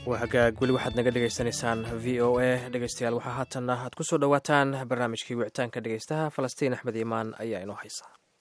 waa hagaag weli waxaad naga dhegaysanaysaan v o a dhegeystayaal waxaa haatanna aad ku soo dhowaataan barnaamijkii wicitaanka dhegeystaha falastiin axmed iimaan ayaa inoo haysa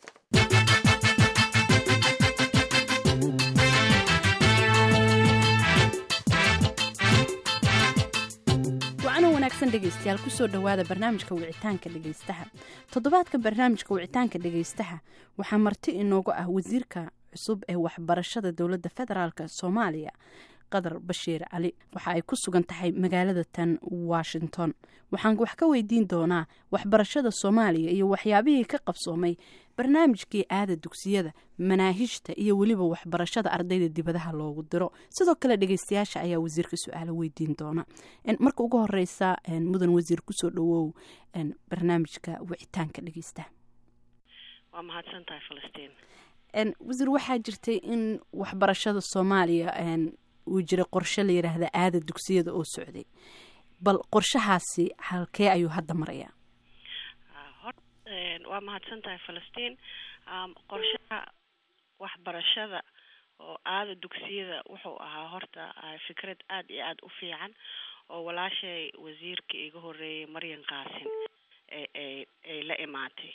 wacano wanaagsan dhegaystayaal kusoo dhowaada barnaamijka wicitaanka dhegaystaha toddobaadka barnaamijka wicitaanka dhegaystaha waxaa marti inoogu ah wasiirka cusub ee waxbarashada dowladda federaalk soomaaliya qadar bashiir cali waxa ay ku sugan tahay magaalada tan washington waxaan wax ka weydiin doonaa waxbarashada soomaaliya iyo waxyaabihii ka qabsoomay barnaamijkii aada dugsiyada manaahijta iyo weliba waxbarashada ardayda dibadaha loogu diro sidoo kale dhegeystayaasha ayaa wasiirka su-aalo weydiin doona marka ugu horeysa mudan wasiir kusoo dhawow barnaamijka wicitaanka dhegeystaha waa mahadsantahay falastiin wasiir waxaa jirtay in waxbarashada soomaaliya uu jiray qorshe la yidhaahda aada dugsiyada oo socday bal qorshahaasi halkee ayuu hadda marayaa waa mahadsan tahay falastiin qorshaha waxbarashada oo aada dugsiyada wuxuu ahaa horta fikrad aada iyo aada u fiican oo walaashay wasiirka iga horeeyay maryan qaasin ay ay la imaatay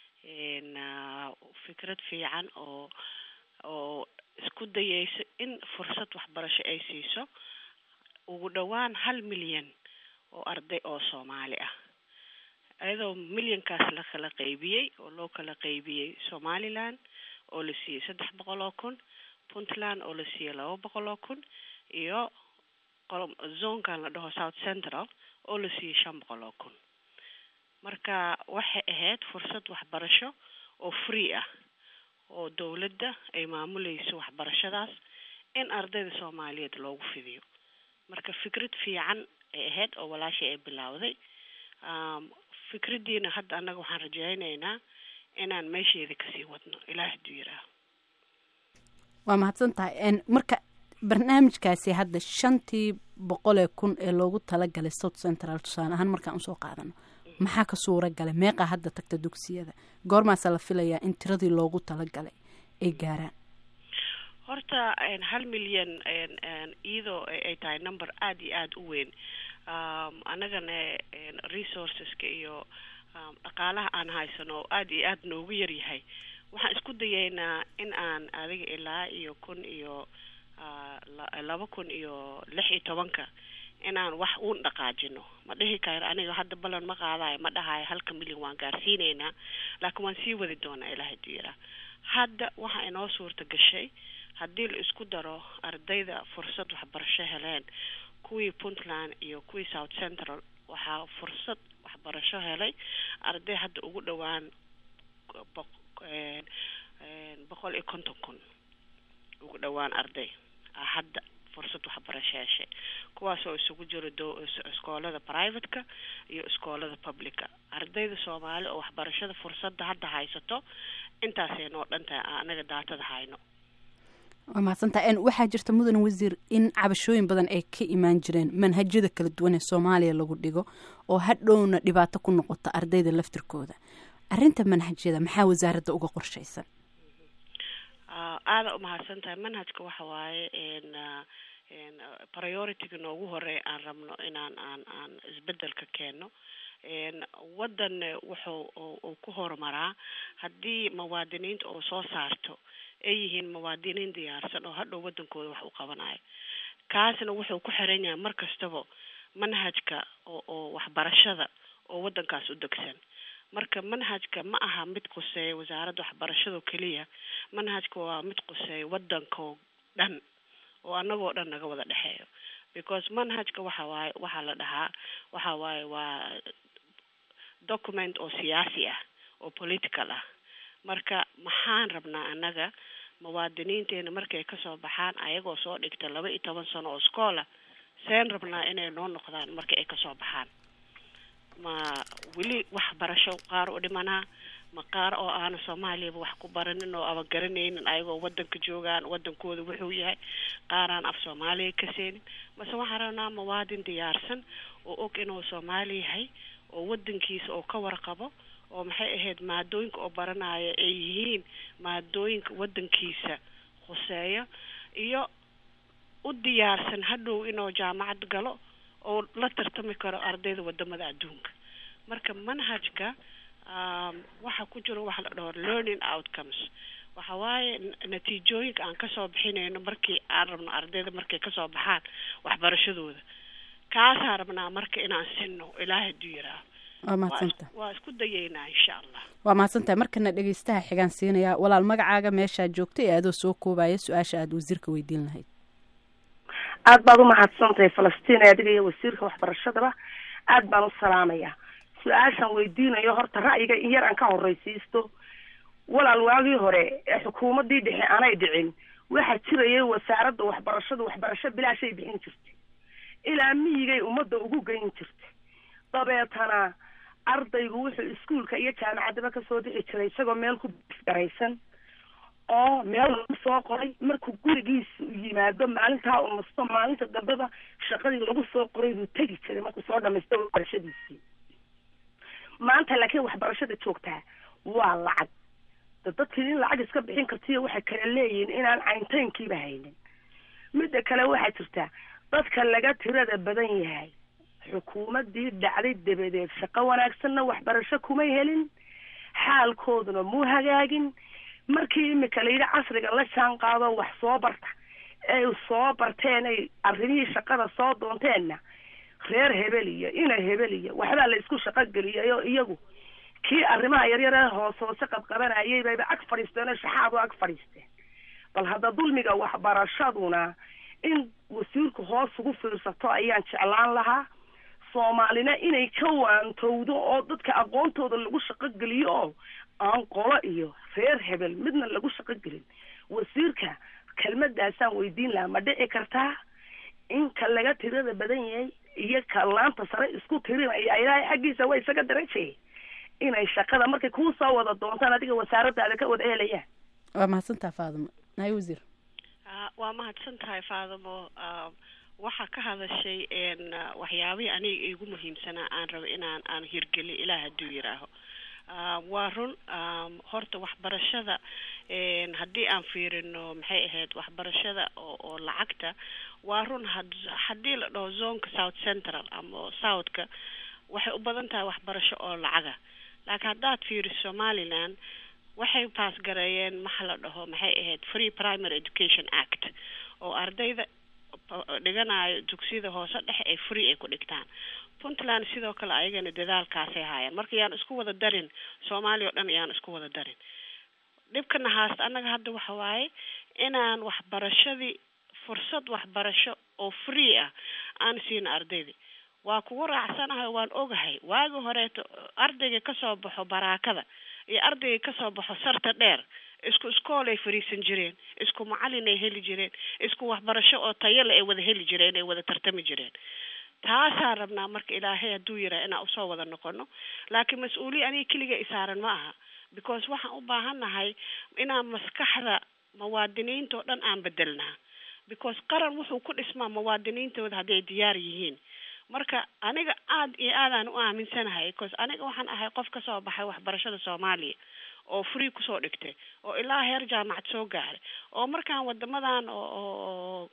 fikrad fiican oo oo isku dayeyso in fursad waxbarasho ay siiso ugu dhowaan hal milyan oo arday oo soomaali ah iyadoo milyankaas la kala qaybiyey oo loo kala qaybiyey somaliland oo la siiyey saddex boqol oo kun puntland oo la siiyey laba boqol oo kun iyo zonkan la dhaho south central oo la siiyey shan boqol oo kun marka waxay ahayd fursad waxbarasho oo free ah oo dowladda ay maamuleyso waxbarashadaas in ardayda soomaaliyeed loogu fidiyo marka fikrad fiican ay ahayd oo walaashay ay bilowday fikraddiina hadda annaga waxaan rajaynaynaa inaan meesheeda kasii wadno ilaah hadduu yiraah waa mahadsan tahay marka barnaamijkaasi hadda shantii boqolee kun ee loogu talagalay south central tusaale ahaan markaan usoo qaadano maxaa ka suura galay meeqaa hadda tagta dugsiyada goormaasa la filayaa in tiradii loogu talagalay ay gaaraan horta hal milyan iyadoo ay tahay number aada iyo aada u weyn annagana resourceska iyo dhaqaalaha aan haysano oo aada iyo aada noogu yaryahay waxaan isku dayeynaa in aan adiga ilaa iyo kun iyo laba kun iyo lix iyo tobanka inaan wax uun dhaqaajino ma dhihi karo aniga hadda ballan ma qaadayo ma dhahayo halka milyan waan gaarsiineynaa laakiin waan sii wadi doonaa ilaah haduu yaraa hadda waxaa inoo suurta gashay haddii la isku daro ardayda fursad waxbarasho heleen kuwii puntland iyo kuwii south central waxaa fursad waxbarasho helay arday hadda ugu dhowaan boqol iyo konton kun ugu dhowaan arday hadda fursad waxbarasho heshay kuwaasoo isugu jiro iskoolada privateka iyo iskoolada publica ardayda soomaali oo waxbarashada fursadda hadda haysato intaasay noo dhan tahay anaga daatada hayno waa mahadsantaha waxaa jirta mudan wasiir in cabashooyin badan ay ka imaan jireen manhajyada kala duwan ee soomaaliya lagu dhigo oo hadhowna dhibaato ku noqota ardayda laftirkooda arrinta manhajyada maxaa wasaaradda uga qorshaysan aada umahadsan tahay manhajka waxa waaye priority-ga noogu horeeya aan rabno inaan aan aan isbedelka keeno waddan wuxuu uu ku horumaraa haddii muwaadiniinta oo soo saarto ay yihiin muwaadiniin diyaarsan oo hadhow waddankooda wax u qabanayo kaasna wuxuu ku xiran yahay mar kastaba manhajka oo oo waxbarashada oo waddankaas u degsan marka manhajka ma aha mid quseeya wasaaradda waxbarashado keliya manhajka waa mid quseeya waddankoo dhan oo annagoo dhan naga wada dhexeeyo because manhajka waxa waaye waxaa la dhahaa waxa waaye waa document oo siyaasi ah oo political ah marka maxaan rabnaa annaga muwaadiniinteena markay kasoo baxaan ayagoo soo dhigta laba iyo toban sano oo schoola seen rabnaa inay noo noqdaan marka ay kasoo baxaan ma weli waxbarasho qaar u dhimanaa ma qaar oo aana soomaaliyaba wax ku baranin oo aba garanaynin ayagoo wadanka joogaan wadankooda wuxuu yahay qaaraan af soomaaliya ka seenin mase waxaan rabnaa muwaadin diyaarsan oo og inuu soomaali yahay oo wadankiisa oo ka warqabo oo maxay ahayd maadooyinka oo baranaya ay yihiin maadooyinka wadankiisa khuseeya iyo u diyaarsan hadhow inuu jaamacad galo oo la tartami karo ardayda wadamada adduunka marka manhajka waxa ku jiro waxa la dhaho learning outcomes waxa waaye natiijooyinka aan kasoo bixinayno markii aan rabno ardayda markay kasoo baxaan waxbarashadooda kaasaan rabnaa marka inaan sinno ilaahay hadduu yiraaho waa mahadsanta waa isku dayeynaa insha allah waa mahadsantahay markana dhegeystaha xigaan siinayaa walaal magacaaga meeshaad joogta ee adoo soo koobaya su-aasha aada wasiirka weydiin lahayd aada baad umahadsantahay falastiin adiga iyo wasiirka waxbarashadaba aada baan u salaamayaa su-aashaan weydiinayo horta ra'yiga in yar aan ka horreysiisto walaal waagii hore ee xukuumaddii dhexe aanay dhicin waxaa jirayay wasaaradda waxbarashada waxbarasho bilaashay bixin jirtay ilaa miyigay ummadda ugu geyn jirtay dabeetana ardaygu wuxuu iskuolka iyo jaamacaddaba kasoo bixi jiray isagoo meel ku garaysan oo meel lagu soo qoray markuu gurigiisa yimaado maalintaa u nasto maalinta dambeba shaqadii lagu soo qoray buu tegi jiray markuu soo dhamaysto waxbarashadiisii maanta laakiin waxbarashada joogtaa waa lacag dadkii in lacag iska bixin kartiyo waxay kala leeyihiin inaan cayntaynkiiba haynin midda kale waxaa jirta dadka laga tirada badan yahay xukuumaddii dhacday dabadeed shaqo wanaagsanna waxbarasho kumay helin xaalkooduna muu hagaagin markii imika layidhi casriga la jaan qaado wax soo barta ay soo barteen ay arrimihii shaqada soo doonteenna reer hebel iyo ina hebel iyo waxbaa la isku shaqo geliyayo iyagu kii arrimaha yaryare hoos hoose qabqabanayay bayba ag fadhiisteen oo shaxaadu ag fadhiisteen bal hadda dulmiga waxbarashaduna in wasiirku hoos ugu fiirsato ayaan jeclaan lahaa soomaalina inay ka waantowdo oo dadka aqoontooda lagu shaqo geliyo oo aan qolo iyo reer hebel midna lagu shaqo gelin wasiirka kelmadaasaan weydiin lahaa ma dhici kartaa in ka laga tirada badan yahay iyo ka laanta sare isku tirinaya ilaahay xaggiisa waa isaga darajay inay shaqada markay kuu soo wada doontaan adiga wasaaradaada ka wada helayaan waa mahadsantaha faadimo nahay wasiir waa mahadsan tahay faadimo waxaa ka hadashay waxyaabihii aniga igu muhiimsanaa aan rabo inaan aan hirgeliyo ilaah hadduu yiraaho waa run horta waxbarashada haddii aan fiirino maxay ahayd waxbarashada oo oo lacagta waa run haddii la dhaho zonka south central ama southka waxay u badan tahay waxbarasho oo lacaga laakiin haddaad fiiriso somaliland waxay paas gareeyeen maxa la dhaho maxay ahayd free primary education act oo ardayda dhiganayo dugsiyada hoose dhexe ay free ay ku dhigtaan puntland sidoo kale ayagana dadaalkaasay haayeen marka yaan isku wada darin soomaaliya o dhan yaan isku wada darin dhibkana haasta annaga hadda waxa waaye inaan waxbarashadii fursad waxbarasho oo free ah aan siina ardaydii waa kugu raacsanahay waan ogahay waagi horeeto ardayga kasoo baxo baraakada iyo ardayga kasoo baxo sarta dheer isku iskool ay fariisan jireen isku macalin ay heli jireen isku waxbarasho oo tayale ay wada heli jireen ay wada tartami jireen taasaan rabnaa marka ilaahay hadduu yiraa inaan usoo wada noqono laakiin mas-uuliya aniga keliga isaaran ma aha because waxaan u baahannahay inaan maskaxda muwaadiniinta oo dhan aan bedelnaa because qaran wuxuu ku dhismaa muwaadiniintooda hadday diyaar yihiin marka aniga aad iyo aadaan u aaminsanahay because aniga waxaan ahay qof kasoo baxay waxbarashada soomaaliya oo free kusoo dhigtay oo ilaa heer jaamacad soo gaaray oo markaan wadamadan oo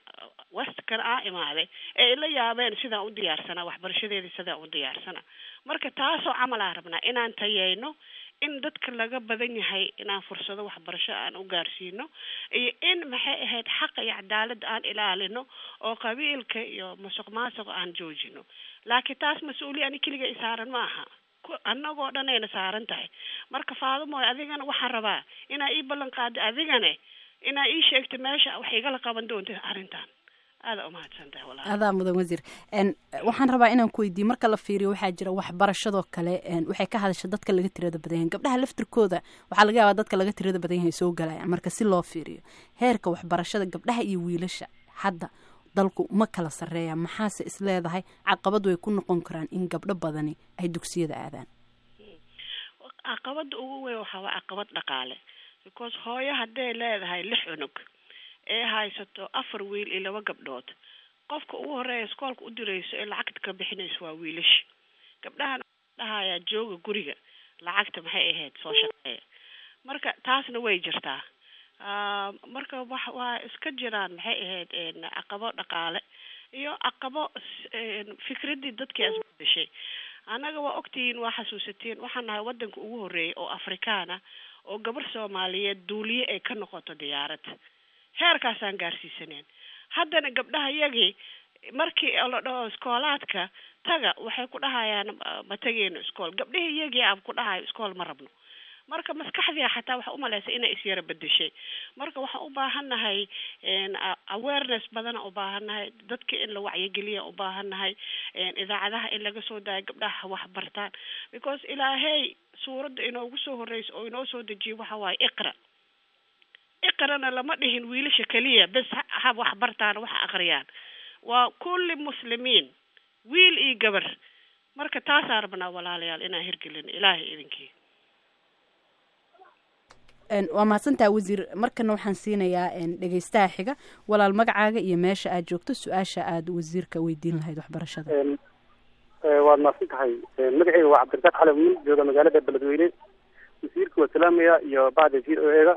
westkan aa imaaday ee ila yaabeen sidaan u diyaarsanaa waxbarashadeedii sidaan u diyaarsanaa marka taasoo camal aan rabnaa inaan tayeyno in dadka laga badan yahay inaan fursado waxbarasho aan u gaarsiino iyo in maxay ahayd xaqa iyo cadaaladda aan ilaalino oo qabiilka iyo musuq maasuqa aan joojino laakiin taas mas-uuliya ani keliga isaaran ma aha annagoo dhan ayna saaran tahay marka faadumooy adigana waxaan rabaa inaa ii ballan qaado adigane inaa ii sheegto meesha wax igala qaban doonta arrintan aada umahadsantahay walaal adaa mudan wasiir waxaan rabaa inaan ku weydiiyo marka la fiiriyo waxaa jira waxbarashadoo kale waxay ka hadasha dadka laga tirada badan yahay gabdhaha laftirkooda waxaa laga yaabaa dadka laga tirada badan yahay soo galayaan marka si loo fiiriyo heerka waxbarashada gabdhaha iyo wiilasha hadda dalku ma kala sarreeya maxaase is leedahay caqabad way ku noqon karaan in gabdho badani ay dugsiyada aadaan caqabada ugu weyn waxaa waa caqabad dhaqaale because hooyo hadday leedahay lix cunug ee haysato afar wiil iyo laba gabdhood qofka ugu horeeya iskoolka u dirayso ee lacagta ka bixinayso waa wiilasha gabdhahan dhahayaa jooga guriga lacagta maxay ahayd soo shaqeeya marka taasna way jirtaa marka wax waa iska jiraan maxay ahayd caqabo dhaqaale iyo caqabo fikradii dadkii asbadeshay annaga waa ogtihiin waa xasuusatiin waxaan nahay wadanka ugu horreeyay oo afrikaan ah oo gabar soomaaliyeed duuliye ay ka noqoto diyaarad heerkaasaan gaarsiisaneen haddana gabdhaha yagii markii la dhaho iskoolaadka taga waxay ku dhahayaan ma tegeyno iskool gabdhihii iyagii aan ku dhahayo iskool ma rabno marka maskaxdii xataa waxa umalaysa inay isyara bedeshay marka waxaan u baahannahay awareness badana u baahannahay dadka in la wacyigeliya u baahannahay idaacadaha in laga soo daayo gabdhaha wax bartaan because ilaahey suuradda inoogu soo horreysa oo inoo soo dejiyo waxa waaye iqra iqrana lama dhihin wiilasha keliya bes ha wax bartaan wax aqriyaan waa kulli muslimiin wiil iyo gabar marka taasaan rabnaa walaalayaal inaan hirgelin ilaahay idinkii waa mahadsantaha wasiir markana waxaan siinayaa dhegeystaha xiga walaal magacaaga iyo meesha aad joogto su-aasha aada wasiirka weydiin lahayd waxbarashada waad mahadsan tahay magaceyga waa cabdirasaaq xale wiil jooga magaalada beledweyne wasiirka waa salaamaya iyo bacda v o ega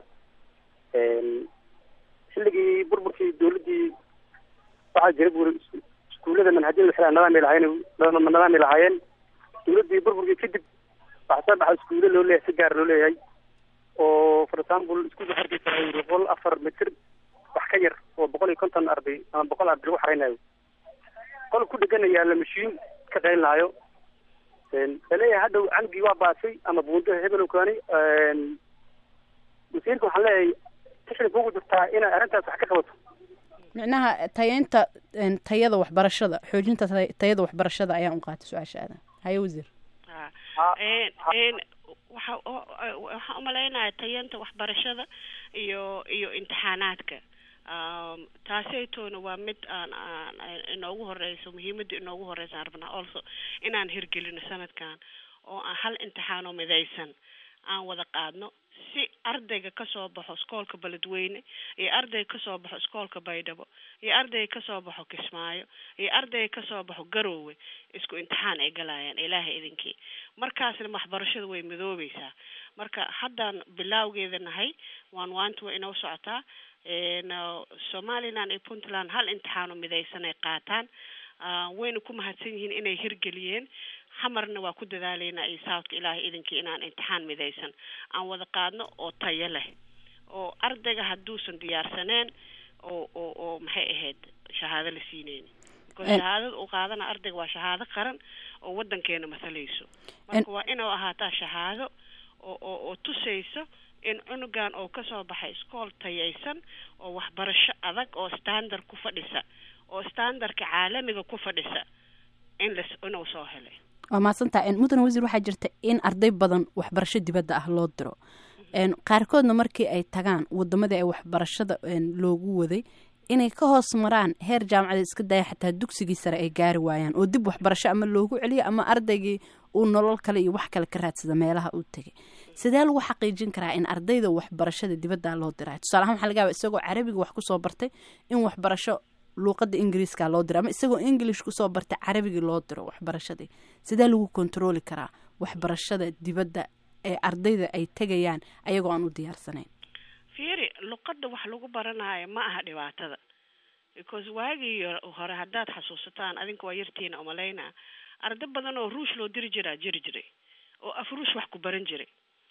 xilligii burburkii dawladdii waxaa jira buuri iskuullada manhajyada waxay nadaami lahaayeen nadaami lahaayeen dawladdii burburkii kadib waxaa soo dhaxa iskuulle loo leeyahay si gaar loo leeyahay oo for example iskuulka xarkiisa ay boqol afar mitir wax ka yar oo boqol iyo konton arday ama boqol arday lagu xareynayo qol ku dheganaya la mashiin ka qayn lahayo laleeyahay hadhow canugii waa baasay ama buundo hebel kaani wasiirka waxaan leeyahay tixda kugu jirtaa inay arrintaas wax ka qabato micnaha tayeynta tayada waxbarashada xoojinta tayada waxbarashada ayaan u qaatay su-aasha aadan haye wasiir waxa waxaan umalaynaya tayanta waxbarashada iyo iyo imtixaanaadka taaseytoona waa mid aan aan inoogu horeyso muhiimada inoogu horeysa aan rabnaa also inaan hirgelino sanadkan oo aan hal imtixaanoo midaysan aan wada qaadno si ardayga kasoo baxo iskoolka beledweyne iyo ardayga kasoo baxo iskoolka baydhabo iyo ardayga kasoo baxo kismaayo iyo ardayga kasoo baxo garoowe isku imtixaan ay galayaan ilaahay idinkii markaasna waxbarashada way midoobeysaa marka haddaan bilaawgeeda nahay waan waanta waa inoo socotaa somaliland iyo puntland hal imtixaano midaysan ay qaataan wayna ku mahadsan yihiin inay hirgeliyeen xamarna waa ku dadaaleynaa iyo southka ilaahay idinkii inaan imtixaan midaysan aan wada qaadno oo tayo leh oo ardayga hadduusan diyaarsaneen oo oo oo maxay ahayd shahaado la siineyni because shahaadada uu qaadana ardayga waa shahaado qaran oo wadankeena mathalayso marka waa inuu ahaataa shahaado oo oo oo tusayso in cunugan oo kasoo baxay iskool tayaysan oo waxbarasho adag oo standard ku fadhisa oo standardka caalamiga ku fadhisa in las inuu soo helay waa mahadsantaha mudane wasiir waxaa jirta in arday badan waxbarasho dibadda ah loo diro qaarkoodna markii ay tagaan wadamadii ay waxbarashada loogu waday inay ka hoos maraan heer jaamacadeed iska daya xataa dugsigii sare ay gaari waayaan oo dib waxbarasho ama loogu celiyo ama ardaygii uu nolol kale iyo wax kale ka raadsada meelaha uu tegay sidee lagu xaqiijin karaa in ardayda waxbarashada dibadda loo dirayo tusaale ahaan waxa laga yaaba isagoo carabiga wax kusoo bartay in waxbarasho luuqada ingiriiska loo diro ama isagoo english kusoo bartay carabigii loo diro waxbarashadii sidee lagu kontrooli karaa waxbarashada dibadda ee ardayda ay tegayaan ayagoo aan u diyaarsanayn fiiri luqadda wax lagu baranayo ma aha dhibaatada because waagii hore haddaad xasuusataan adinka waa yartiina umalaynaa arday badan oo ruush loo diri jiraa jiri jiray oo af ruush wax ku baran jiray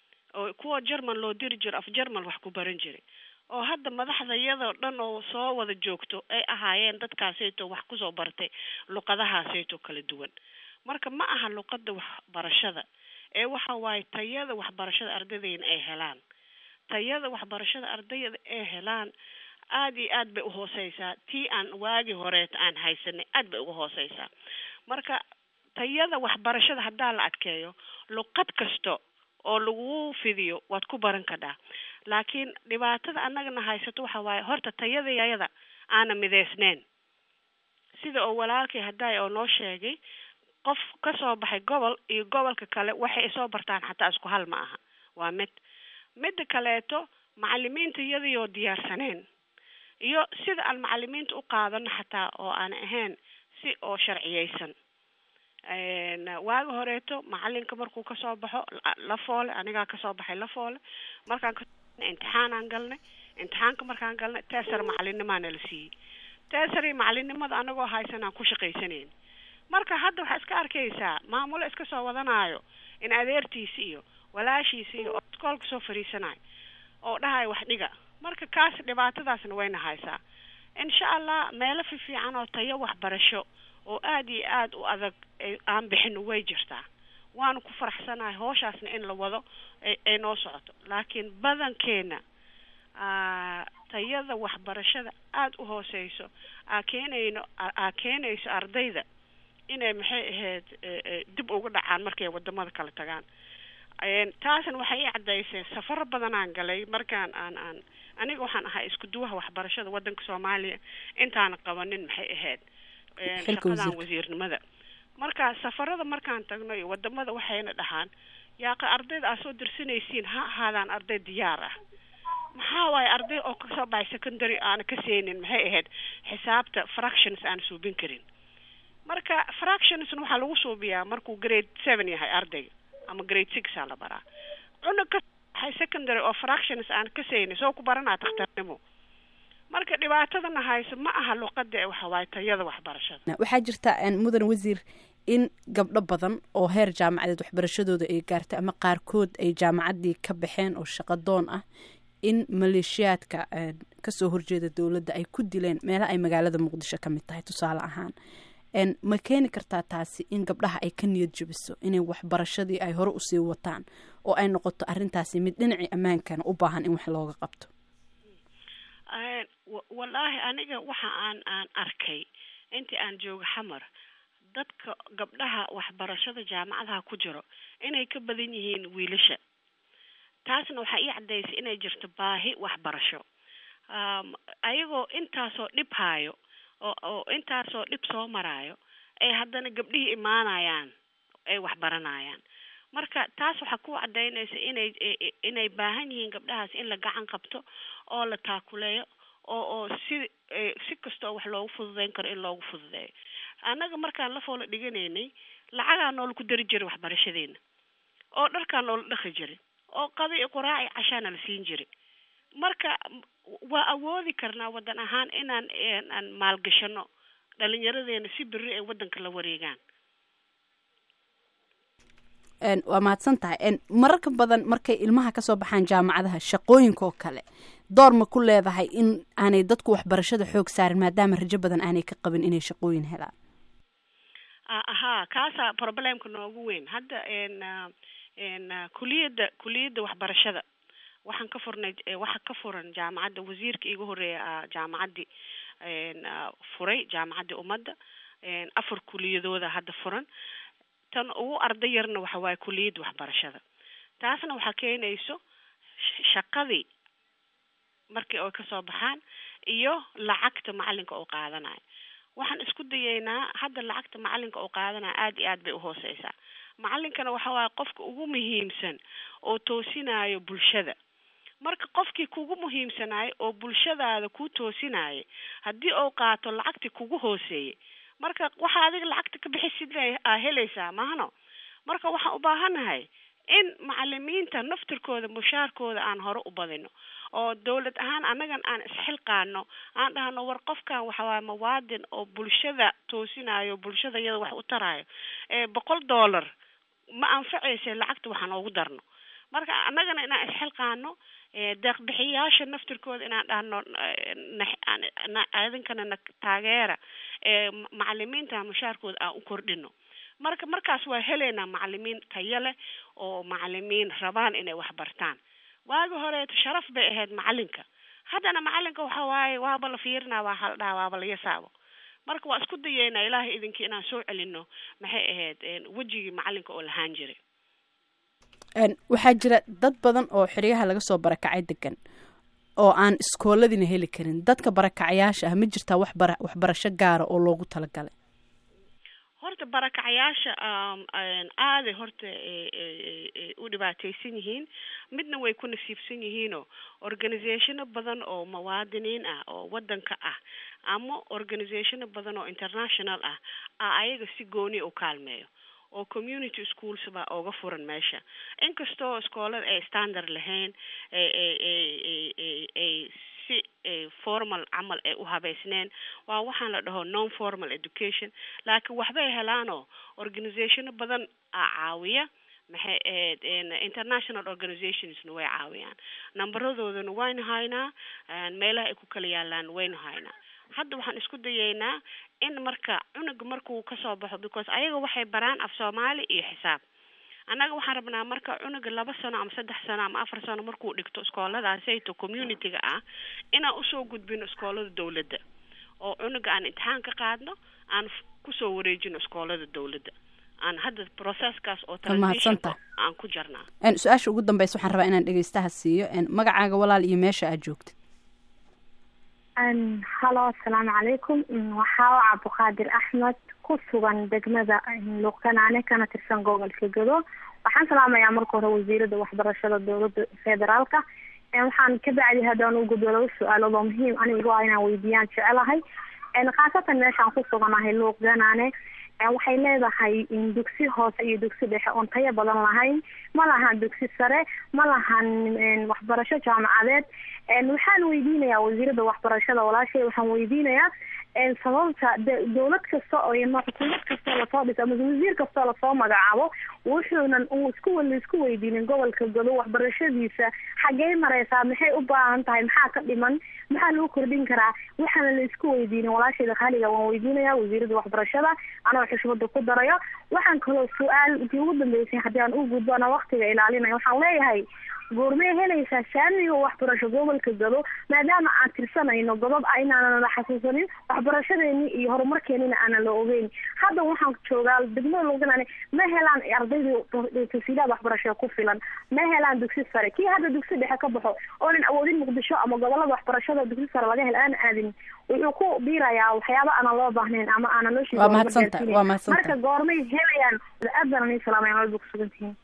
oo kuwa german loo diri jiro af german wax ku baran jiray oo hadda madaxda iyadoo dhan oo soo wada joogto ay ahaayeen dadkaasayto wax kusoo bartay luqadahaasayto kala duwan marka ma aha luqada waxbarashada ee waxa waaye tayada waxbarashada ardaydeena ay helaan tayada waxbarashada ardayda ay helaan aada iyo aad bay uhooseysaa tii aan waagii horeeta aan haysanay aad bay uga hooseysaa marka tayada waxbarashada haddaa la adkeeyo luqad kasta oo lagu fidiyo waad ku baran kadhaa laakiin dhibaatada annagana haysato waxa waaye horta tayadayada aana mideysneyn sida oo walaalkii haddaay oo noo sheegay qof kasoo baxay gobol iyo gobolka kale waxay soo bartaan xataa isku hal ma aha waa mid midda kaleeto macalimiinta iyadaioo diyaarsaneen iyo sida aan macalimiinta u qaadano xataa oo aan ahayn si oo sharciyeysan waagi horeeto macalinka markuu kasoo baxo lafoole anigaa kasoo baxay lafoole markaan imtixaanaan galnay imtixaanka markaan galnay teesar macalinimaa nala siiyey teesari macalinimada anagoo haysan aan ku shaqaysanayn marka hadda waxaa iska arkaysaa maamulo iska soo wadanaayo in adeertiisi iyo walaashiisi iyo oo iskoolka soo fariisanayo oo dhahayo wax dhiga marka kaas dhibaatadaasna wayna haysaa insha allah meelo fifiican oo tayo waxbarasho oo aada iyo aada u adag aan bixin way jirtaa waanu ku faraxsanahay hooshaasna in la wado ay noo socoto laakiin badankeena tayada waxbarashada aada u hooseyso aa keenayno aa keenayso ardayda inay maxay ahayd dib uga dhacaan markay wadamada kala tagaan taasna waxay i caddaysay safaro badanaan galay markaan aan aan aniga waxaan ahaa isku duwaha waxbarashada wadanka soomaaliya intaana qabanin maxay ahayd shaqadan wasiirnimada marka safarada markaan tagno iyo wadamada waxayna dhahaan yaaqa ardayda aad soo dirsanaysiin ha ahaadaan arday diyaar ah maxaa waaye arday oo kasoo baxay secondary aana ka seenin maxay ahayd xisaabta fractions aan suubin karin marka fractionsna waxaa lagu suubiyaa markuu grade seven yahay ardayga ama grade six aa la baraa cunug ka baxay secondary oo fractions aan ka seenin soo ku baranaa takhtarnimo marka dhibaatadana hayso ma aha luqada ee waxa waaye tayada waxbarashada waxaa jirta mudan wasiir in gabdho badan oo heer jaamacadeed waxbarashadooda ay gaartay ama qaarkood ay jaamacaddii ka baxeen oo shaqadoon ah in maleeshiyaadka kasoo horjeeda dowladda ay ku dileen meelaha ay magaalada muqdisho ka mid tahay tusaale ahaan ma keeni kartaa taasi in gabdhaha ay ka niyad jabiso inay waxbarashadii ay hore usii wataan oo ay noqoto arrintaasi mid dhinacii ammaankana u baahan in wax looga qabto wallaahi aniga waxa aan aan arkay intii aan jooga xamar dadka gabdhaha waxbarashada jaamacadaha ku jiro inay ka badan yihiin wiilasha taasna waxaa ii caddaysay inay jirto baahi waxbarasho ayagoo intaasoo dhib haayo oo oo intaasoo dhib soo maraayo ay haddana gabdhihii imaanayaan ay waxbaranayaan marka taas waxaa ku cadaynaysa inay inay baahan yihiin gabdhahaas in la gacan qabto oo la taakuleeyo oo oo si si kasta oo wax loogu fududeyn karo in loogu fududeeyo annaga markaan la foola dhiganaynay lacagaa noola ku dari jiray waxbarashadeena oo dharkaa noola dhaqi jiray oo qada iyo quraaci cashaana la siin jiray marka waa awoodi karnaa waddan ahaan inaan aan maalgashano dhalinyaradeena si berri ay waddanka la wareegaan waa mahadsan tahay mararka badan markay ilmaha kasoo baxaan jaamacadaha shaqooyinka oo kale door ma ku leedahay in aanay dadku waxbarashada xoog saarin maadaama rajo badan aanay ka qabin inay shaqooyin helaan ahaa kaasaa problemka noogu weyn hadda n kuliyadda kuliyadda waxbarashada waxaan ka furnay waxa ka furan jaamacadda wasiirka iiga horeeya jaamacaddii furay jaamacaddii ummadda afar kuliyadooda hadda furan tan ugu arday yarna waxa waaye kuliyadda waxbarashada taasna waxaa keenayso shaqadii markii ay kasoo baxaan iyo lacagta macalinka uu qaadanayo waxaan isku dayeynaa hadda lacagta macalinka uu qaadanayo aada iyo aad bay uhooseysaa macalinkana waxa waaye qofka ugu muhiimsan oo toosinayo bulshada marka qofkii kugu muhiimsanayo oo bulshadaada ku toosinaya haddii uu qaato lacagtii kugu hooseeyey marka waxa adiga lacagta ka bixisid aa helaysaa mahano marka waxaan u baahanahay in macalimiinta naftirkooda mushaarkooda aan hore u badino oo dawlad ahaan annagan aan isxilqaano aan dhahno war qofkan waxawaaye mawaadin oo bulshada toosinayo bulshada iyada wax u tarayo ee boqol dollar ma anfacayse lacagta waxaan oogu darno marka annagana inaan isxilqaano deeqbixiyaasha naftirkooda inaan dhahno idinkana na taageera macalimiinta mushaarkooda aan u kordhino marka markaas waa helaynaa macalimiin tayo leh oo macalimiin rabaan inay wax bartaan waagi horeeto sharaf bay ahayd macalinka haddana macalinka waxa waaye waaba la fiirinaa waa haldhaa waaba la yasaabo marka waa isku dayeynaa ilaahay idinkii inaan soo celino maxay ahayd wejigii macalinka oo lahaan jiray waxaa jira dad badan oo xeryaha laga soo barakacay degan oo aan iskooladina heli karin dadka barakacayaasha ah ma jirtaa waxbara waxbarasho gaara oo loogu talagalay horta barakacayaasha aaday horta u dhibaateysan yihiin midna way ku nasiibsan yihiinoo organizationo badan oo muwaadiniin ah oo wadanka ah ama organizationo badan oo international ah a ayaga si gooni u kaalmeeyo oo community schools baa ooga furan meesha inkastoo iskoolada ay standard lahayn ay si formal camal ay u habeysneen waa waxaan la dhaho non formal education laakiin waxbay helaanoo organizationo badan a caawiya maxay ahayd international organizationsna way caawiyaan numberadoodana waynu haynaa meelaha ay ku kala yaalaan waynu haynaa hadda waxaan isku dayeynaa in marka cunuga markuu kasoo baxo because ayaga waxay baraan af soomaali iyo xisaab annaga waxaan rabnaa marka cunuga laba sano ama saddex sano ama afar sano markuu dhigto iskooladaasayto community-ga ah inaan usoo gudbino iskoolada dawladda oo cunuga aan imtixaan ka qaadno aan kusoo wareejino iskoolada dawladda aan hadda processkaas oo mahadsantaha aan ku jarnaa su-aasha ugu dambeysa waxaan rabaa inaan dhegeystaha siiyo magacaaga walaal iyo meesha aad joogtid halo asalaamu calaykum waxaa cabdiqaadir axmed ku sugan degmada luuqkanaane kana tirsan gobolka gado waxaan salaamayaa marka hore wasiirada waxbarashada dowlada federaalka waxaan ka bacdi haddaan u gudbo laba su-aalood oo muhiim anigu ah inaan weydiiyaan jecelahay khaasatan meeshaan ku suganahay luuqganaane waxay leedahay dugsi hoose iyo dugsi dhexe oon tayo badan lahayn ma lahan dugsi sare ma lahan waxbarasho jaamacadeed waxaan weydiinayaa wasiirada waxbarashada walaashay waxaan weydiinayaa sababta dowlad kasta oo xukuumad kastoo lasoo dhiso ama wasiir kastoo lasoo magacaabo wuxuunan uu isku laisku weydiinin gobolka gado waxbarashadiisa xaggey mareysaa maxay u baahan tahay maxaa ka dhiman maxaa lagu kordhin karaa waxaana la isku weydiinin walaashayda khaliga waan weydiinaya wasiirada waxbarashada anoo xushmada ku darayo waxaan kaloo su-aal intii ugu dambeysay haddii aan u gudbo ana waktiga ilaalinaya waxaan leeyahay goormay helaysaa saamiga waxbarasho gobolka gado maadaama aan tirsanayno godob a inaanan la xasuusanin waxbarashadeeni iyo horumarkeenina aanan la ogeyn hadda waxaan joogaa degmada luuganane ma helaan ardaydii tasiilaad waxbarasho ku filan ma helaan dugsi sare kii hadda dugsi dhexe ka baxo oonan awoodin muqdisho ama gobolada waxbarashada dugsi sare laga hel aan aadin wuxuu ku biirayaa waxyaaba aanan loo baahnayn ama aanan loo waa mahadsanta waa mahadsanta marka goormay helayaan aad baan ani salaamaya meel ku sugantihiin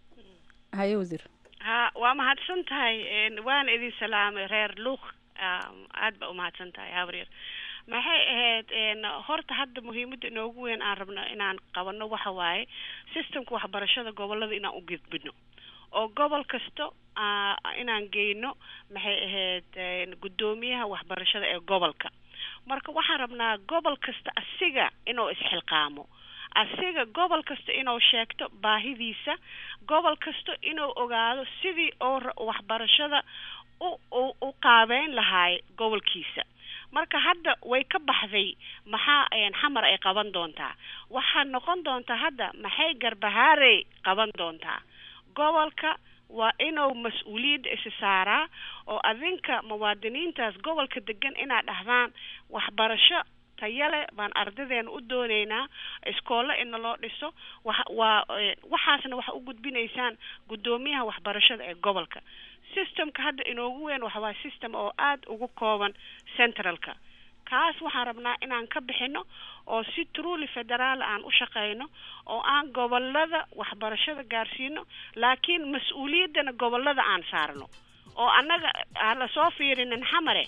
haye wasiir ha waa mahadsan tahay waana idin salaamay reer luuq aad ba umahadsan tahay habaryar maxay ahayd horta hadda muhiimada inoogu weyn aan rabno inaan qabano waxa waaye systemka waxbarashada gobolada inaan u gudbino oo gobol kasta inaan geyno maxay ahayd guddoomiyaha waxbarashada ee gobolka marka waxaan rabnaa gobol kasta asiga inuu isxilqaamo asiga gobol kasta inuu sheegto baahidiisa gobol kasta inuu ogaado sidii oo waxbarashada u u qaabeyn lahaay gobolkiisa marka hadda way ka baxday maxaa xamar ay qaban doontaa waxaa noqon doontaa hadda maxay garbahaarey qaban doontaa gobolka waa inuu mas-uuliyadda isi saaraa oo adinka muwaadiniintaas gobolka degan inaad dhahdaan waxbarasho tayale baan ardadeena u dooneynaa iskoolo ina loo dhiso wa waa waxaasna waxa u gudbinaysaan guddoomiyaha waxbarashada ee gobolka systemka hadda inoogu weyn waxa waa system oo aada ugu kooban centralka kaas waxaan rabnaa inaan ka bixino oo si truly federaal aan u shaqeyno oo aan gobolada waxbarashada gaarsiino laakiin mas-uuliyaddana gobolada aan saarno oo annaga aan lasoo fiirinin xamare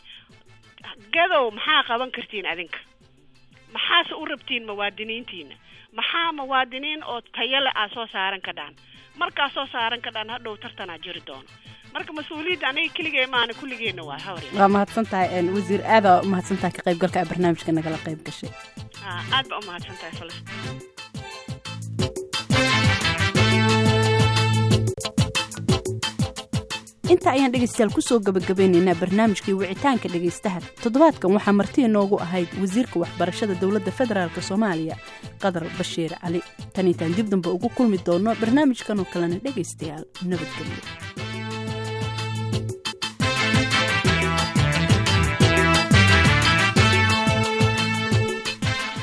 gadow maxaa qaban kartiin adinka maxaase u rabtiin muwaadiniintiina maxaa muwaadiniin oo tayale aa soo saaran ka dhaan markaa soo saaran ka dhaan hadhow tartanaa jiri doono marka mas-uuliyadda aniga keligee maana kulligeena waa hawr waa mahadsan tahay wasiir aada umahadsan tahay ka qaybgalka a barnaamijka nagala qayb gashay aad ba umahadsan tahay falastiin inta ayaan dhegaystayaal kusoo gabagabeynaynaa barnaamijkii wicitaanka dhegaystaha toddobaadkan waxaa marti inoogu ahayd wasiirka waxbarashada dowladda federaalk soomaaliya qadar bashiir cali tan intaan dib dambe ugu kulmi doono barnaamijkan oo kalena dhegaystayaal nabadgelyo